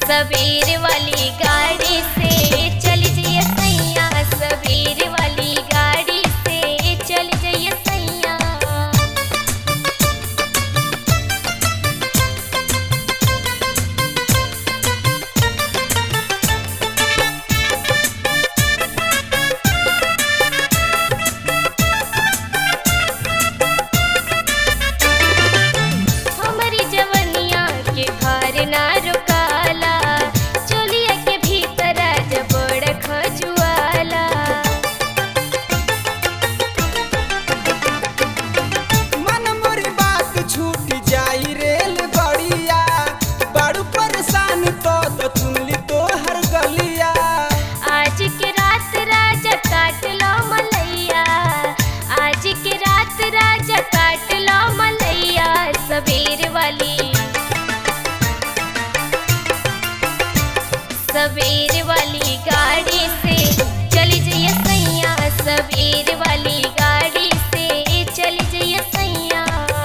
सबेर वाली गाड़ी से चल जइए सैया सबेर वाली गाड़ी से चल जइए सैया हमारी जवनिया के भार ना रुकाला चोलिया के भीतर जबड़ खजुआला मन मोर बात छूट जाई रेल गड़िया बड़ू परेशान तो तो चुनली तो हर गलिया आज के रात राजा काट लो मलैया आज के रात राजा काट लो मलैया सबेर वाली सबेर वाली गाड़ी से चली जइए सैया सबेर वाली गाड़ी से चली जइए सैया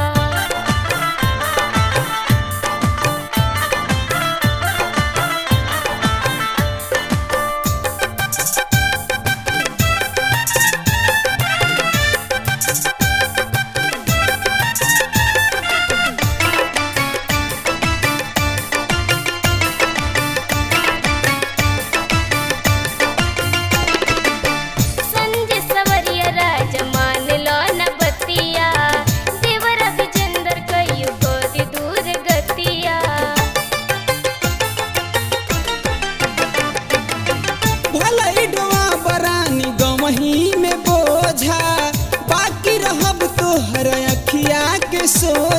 संजय सवरिया राजा मान लो न बतिया देवर विजेंद्र कयु गोदी दूर गतिया भले डोआ बरानी गमही में बोझा बाकी रहब तो हर अखिया के सो